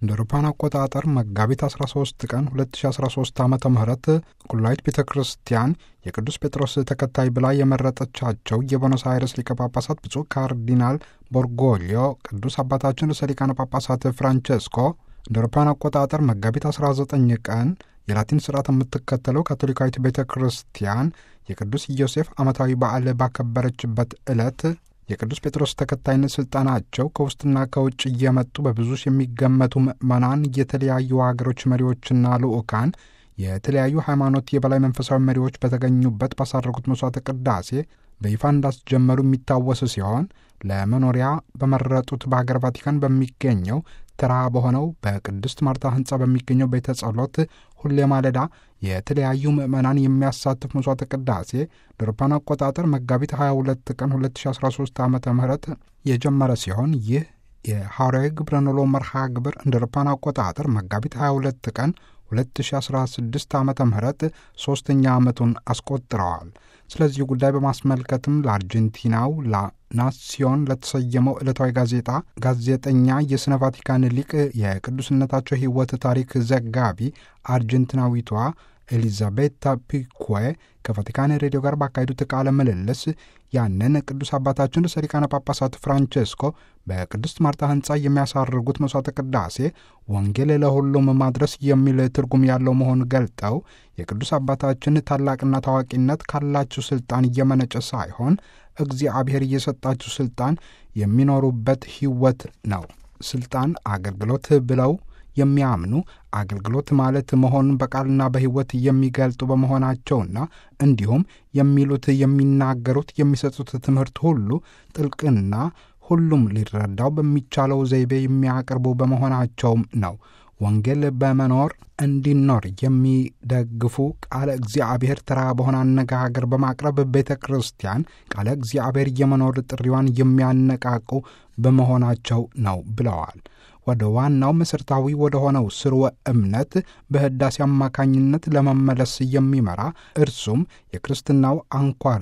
እንደ አውሮፓውያን አቆጣጠር መጋቢት 13 ቀን 2013 ዓ ም ቁላይት ቤተ ክርስቲያን የቅዱስ ጴጥሮስ ተከታይ ብላ የመረጠቻቸው የቦኖስ አይረስ ሊቀ ጳጳሳት ብፁዕ ካርዲናል ቦርጎሊዮ ቅዱስ አባታችን ርዕሰ ሊቃነ ጳጳሳት ፍራንቼስኮ እንደ አውሮፓውያን አቆጣጠር መጋቢት 19 ቀን የላቲን ስርዓት የምትከተለው ካቶሊካዊት ቤተ ክርስቲያን የቅዱስ ዮሴፍ ዓመታዊ በዓል ባከበረችበት ዕለት የቅዱስ ጴጥሮስ ተከታይነት ሥልጣናቸው ከውስጥና ከውጭ እየመጡ በብዙ የሚገመቱ ምዕመናን፣ የተለያዩ ሀገሮች መሪዎችና ልዑካን፣ የተለያዩ ሃይማኖት የበላይ መንፈሳዊ መሪዎች በተገኙበት ባሳረጉት መሥዋዕተ ቅዳሴ በይፋ እንዳስጀመሩ የሚታወስ ሲሆን ለመኖሪያ በመረጡት በሀገር ቫቲካን በሚገኘው ተራ በሆነው በቅድስት ማርታ ሕንፃ በሚገኘው ቤተ ጸሎት ሁሌ ማለዳ የተለያዩ ምዕመናን የሚያሳትፍ መሥዋዕተ ቅዳሴ ለአውሮፓውያን አቆጣጠር መጋቢት 22 ቀን 2013 ዓ ም የጀመረ ሲሆን ይህ የሐዋርያዊ ግብረ ኖሎ መርሃ ግብር እንደ አውሮፓውያን አቆጣጠር መጋቢት 22 ቀን 2016 ዓ ም ሦስተኛ ዓመቱን አስቆጥረዋል። ስለዚህ ጉዳይ በማስመልከትም ለአርጀንቲናው ላናሲዮን ለተሰየመው ዕለታዊ ጋዜጣ ጋዜጠኛ የሥነ ቫቲካን ሊቅ የቅዱስነታቸው ሕይወት ታሪክ ዘጋቢ አርጀንቲናዊቷ ኤሊዛቤታ ፒኩዌ ከቫቲካን ሬዲዮ ጋር ባካሄዱት ቃለ ምልልስ ያንን ቅዱስ አባታችን ርዕሰ ሊቃነ ጳጳሳት ፍራንቼስኮ በቅድስት ማርታ ሕንፃ የሚያሳርጉት መሥዋዕተ ቅዳሴ ወንጌል ለሁሉም ማድረስ የሚል ትርጉም ያለው መሆኑን ገልጠው የቅዱስ አባታችን ታላቅና ታዋቂነት ካላችሁ ሥልጣን እየመነጨ ሳይሆን እግዚአብሔር እየሰጣችሁ ሥልጣን የሚኖሩበት ሕይወት ነው። ሥልጣን አገልግሎት ብለው የሚያምኑ አገልግሎት ማለት መሆኑን በቃልና በሕይወት የሚገልጡ በመሆናቸውና እንዲሁም የሚሉት፣ የሚናገሩት፣ የሚሰጡት ትምህርት ሁሉ ጥልቅና ሁሉም ሊረዳው በሚቻለው ዘይቤ የሚያቀርቡ በመሆናቸውም ነው። ወንጌል በመኖር እንዲኖር የሚደግፉ ቃለ እግዚአብሔር ተራ በሆነ አነጋገር በማቅረብ ቤተ ክርስቲያን ቃለ እግዚአብሔር የመኖር ጥሪዋን የሚያነቃቁ በመሆናቸው ነው ብለዋል። ወደ ዋናው መሠረታዊ ወደ ሆነው ስርወ እምነት በሕዳሴ አማካኝነት ለመመለስ የሚመራ እርሱም የክርስትናው አንኳር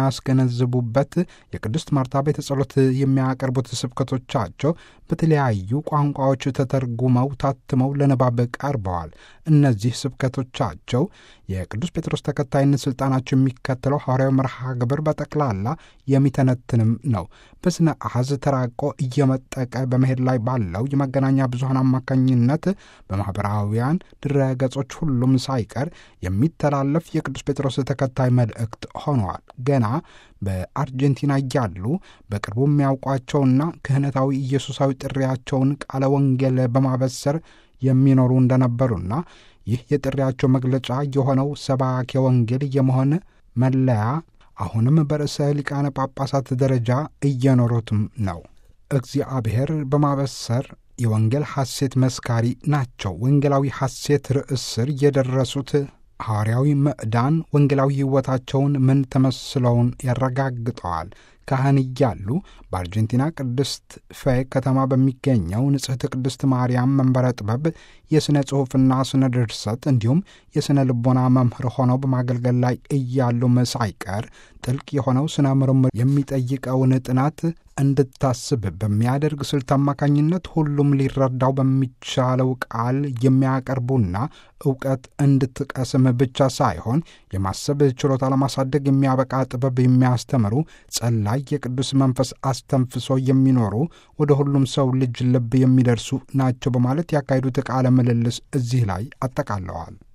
የሚያስገነዝቡበት የቅድስት ማርታ ቤተ ጸሎት የሚያቀርቡት ስብከቶቻቸው በተለያዩ ቋንቋዎች ተተርጉመው ታትመው ለንባብ ቀርበዋል። እነዚህ ስብከቶቻቸው የቅዱስ ጴጥሮስ ተከታይነት ሥልጣናቸው የሚከተለው ሐዋርያዊ መርሃ ግብር በጠቅላላ የሚተነትንም ነው። በስነ አሐዝ ተራቆ እየመጠቀ በመሄድ ላይ ባለው የመገናኛ ብዙኃን አማካኝነት በማኅበራዊያን ድረገጾች ሁሉም ሳይቀር የሚተላለፍ የቅዱስ ጴጥሮስ ተከታይ መልእክት ሆነዋል። ገና በአርጀንቲና እያሉ በቅርቡ የሚያውቋቸውና ክህነታዊ ኢየሱሳዊ ጥሪያቸውን ቃለ ወንጌል በማበሰር የሚኖሩ እንደነበሩና ይህ የጥሪያቸው መግለጫ የሆነው ሰባኬ ወንጌል የመሆን መለያ አሁንም በርዕሰ ሊቃነ ጳጳሳት ደረጃ እየኖሩትም ነው። እግዚአብሔር በማበሰር የወንጌል ሐሴት መስካሪ ናቸው። ወንጌላዊ ሐሴት ርዕስ ስር የደረሱት ሐዋርያዊ ምዕዳን ወንጌላዊ ሕይወታቸውን ምን ተመስለውን ያረጋግጠዋል። ካህን እያሉ በአርጀንቲና ቅድስት ፌ ከተማ በሚገኘው ንጽሕት ቅድስት ማርያም መንበረ ጥበብ የሥነ ጽሑፍና ስነ ድርሰት እንዲሁም የሥነ ልቦና መምህር ሆነው በማገልገል ላይ እያሉም ሳይቀር ጥልቅ የሆነው ስነ ምርምር የሚጠይቀውን ጥናት እንድታስብ በሚያደርግ ስልት አማካኝነት ሁሉም ሊረዳው በሚቻለው ቃል የሚያቀርቡና እውቀት እንድትቀስም ብቻ ሳይሆን የማሰብ ችሎታ ለማሳደግ የሚያበቃ ጥበብ የሚያስተምሩ ጸላይ የቅዱስ መንፈስ አስተንፍሶ የሚኖሩ ወደ ሁሉም ሰው ልጅ ልብ የሚደርሱ ናቸው በማለት ያካሄዱት ቃለ ምልልስ እዚህ ላይ አጠቃለዋል።